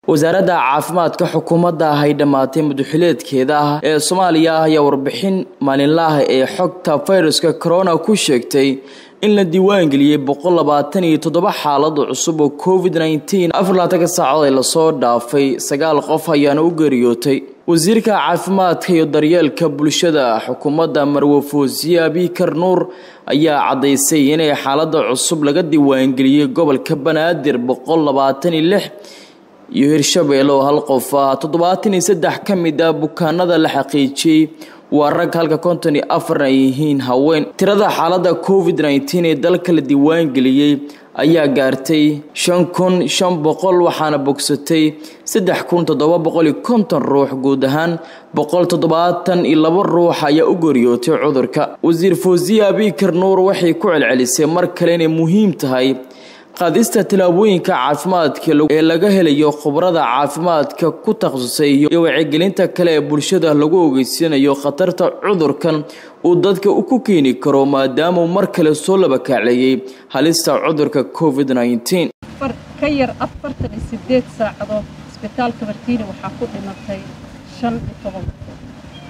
wasaaradda caafimaadka xukuumadda ah ay dhammaatay mudaxileedkeeda ah ee soomaaliya ayaa warbixin maalinlaah ee xogta fayraska corona ku sheegtay in la diiwaangeliyey boqol labaatan iyo toddoba xaalado cusub oo covid nneteen afar labaatanka saacood ee lasoo dhaafay sagaal qof ayaana u geeriyootay wasiirka caafimaadka iyo daryeelka bulshada xukuumadda marwafoosiye abikar nuur ayaa caddaysay inay xaaladda cusub laga diiwaangeliyey gobolka banaadir boqol labaatan iyo lix iyo hirshabeelle oo hal qof ah toddobaatan iyo saddex ka mid ah bukaanada la xaqiijiyey waa rag halka konton iyo afarna ay yihiin haween tirada xaaladda covid nneteen ee dalka la diiwaangeliyey ayaa gaartay shan kun shan boqol waxaana bogsatay saddex kun toddoba boqol iyo konton ruux guud ahaan boqol toddobaatan iyo laba ruux ayaa u geeriyootay cudurka wasiir foosiye abikar nuur waxay ku celcelisay mar kale inay muhiim tahay qaadista tallaabooyinka caafimaadka ee laga helayo khubrada caafimaadka ku takhasusay iyo wacyigelinta kale ee bulshada lagu ogeysanayo khatarta cudurkan uu dadka ku keeni karo maadaama uu mar kale soo labakaacleeyey halista cudurka covid nneteen ka yar afartan iyo sideed saacadood isbitaalka martiini waxaa ku dhimatay shan iyo toban qofood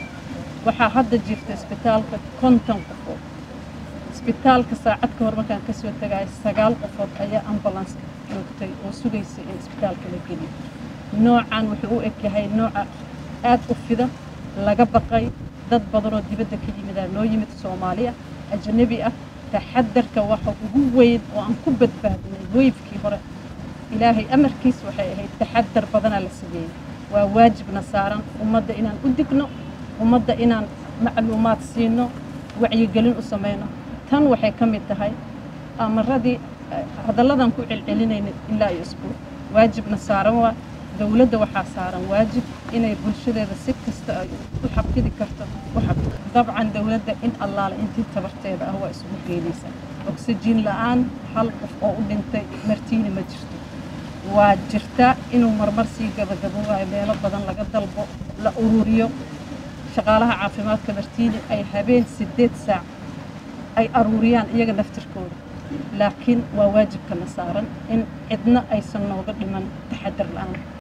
waxaa hadda jirta isbitaalka konton qofood isbitaalka saacad ka hor markaan ka soo tagaay sagaal qofood ayaa ambulanska joogtay oo sugaysay in isbitaalka la geliyo noocan wuxuu u eg yahay nooca aad u fida laga baqay dad badanoo dibadda ka yimidaa noo yimid soomaaliya ajnabi ah taxadarka waxa ugu weyn oo aan ku badbaadinay weyfkii hore ilaahay amarkiis waxay ahayd taxadar badanaa la sameeyey waa waajibna saaran ummadda inaan u digno ummadda inaan macluumaad siino wacyigelin u samayno tan waxay ka mid tahay amaradii hadalladan ku celcelinayna ilaa iyo isbuuc waajibna saaran waa dowladda waxaa saaran waajib inay bulshadeeda si kasta ay u xafidi karto u xafid dabcan dowladda in allaale intii tabarteeda ah waa isugu geynaysaa oksijiin la'aan hal qof oo u dhintay martiini ma jirto waa jirtaa inuu marmar sii gabagabo waayo meelo badan laga dalbo la ururiyo shaqaalaha caafimaadka martiini ay habeen siddeed saac ay aruuriyaan iyaga naftirkooda laakiin waa waajibkana saaran in cidna aysan nooga dhiman taxadar la'aan